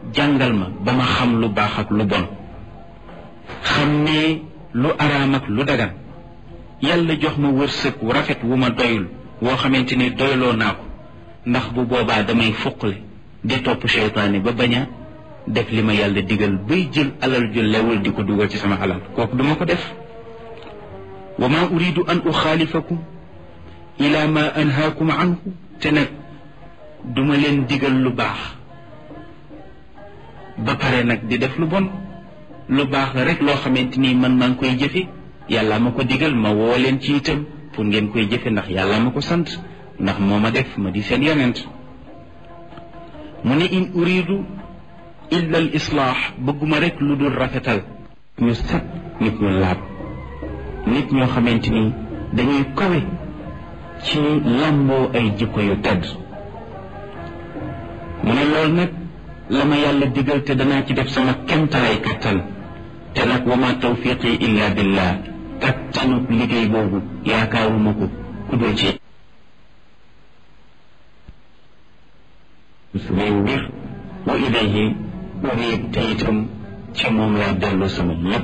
jàngal ma ba ma xam lu baax ak lu bon xam ne lu araam ak lu dagan yàlla jox ma wërsëg wu rafet wu ma doyul woo xamante ni doyloo naa ko ndax bu boobaa damay fuqle di topp seytaane ba bañ a def li ma yàlla digal bay jël alal ju lewul di ko dugal ci sama alal kooku duma ko def wa ma uridu an uxaalifakum ila ma anhaakum anhu te nag duma leen digal lu baax ba pare nag di def lu bon lu baax la rek loo xamante ni man maa ngi koy jëfe yàlla ma ko digal ma woo leen ci itam pour ngeen koy jëfe ndax yàlla ma ko sant ndax moo ma def ma di seen yonent mu ne in uridu illa al islaax bëgguma rek lu dul rafetal ñu set nit ñu laab nit ñoo xamante ni dañuy kawe ci làmboo ay jikko yu tedd mu ne loolu nag la ma yàlla digal te danaa ci def sama kemtalay kattan te nag wa ma tawfiqi illa billah kattanu liggéey boobu yaakaaruma ko ku dul ci sumay mbir wa ilayhi unib te itam ci moom laa dellu sama lépp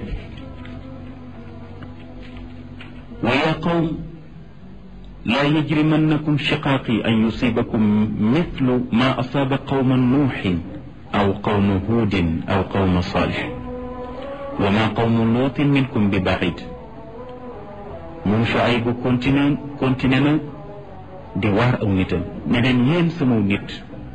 wa yaa qawm laa yajrimannakum shiqaaqi an yusibakum mithlu ma asaaba qawma nuuxin aw qawma huudin aw qawma saalix wa ma qawmu luutin minkum bi baid moom Shuaybu continue continue na di waar aw nitam ne leen yéen sama nit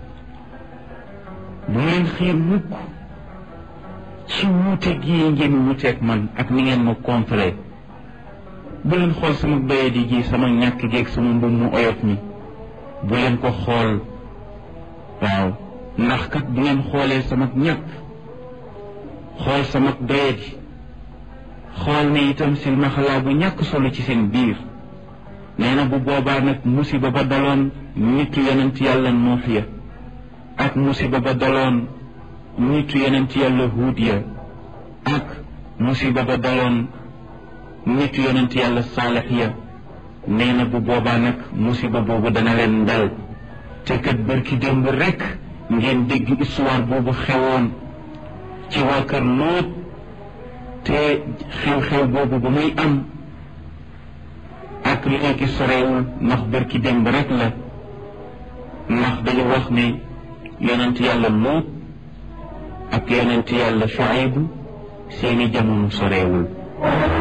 bu leen xiir mukk ci wuute gii ngeen wuuteeg man ak ni ngeen ma contre bu leen xool sama bayadi gi sama ñàkk geeg sama mbubb mu oyof mi bu leen ko xool waaw ndax kat bu ngeen xoolee sama ñàkk xool sama doyadi xool ne itam silmaxalaa bu ñàkk solo ci seen biir nee na bu boobaa nag musiba ba daloon nitu yonent yàlla nuux ya ak musiba ba daloon nitu yonent yàlla huud ya ak musiba ba daloon nitu yonent yàlla saalex ya nee na bu boobaa nag musiba boobu dana leen dal te kat bërki démb rekk ngeen dégg histoire boobu xewoon ci waa kër Lóot te xew-xew boobu ba muy am ak léegi sorewul ndax bërki démb rekk la ndax dañu wax ne yonent yàlla Lóot ak yonent yàlla Shuayb seeni jamono sorewul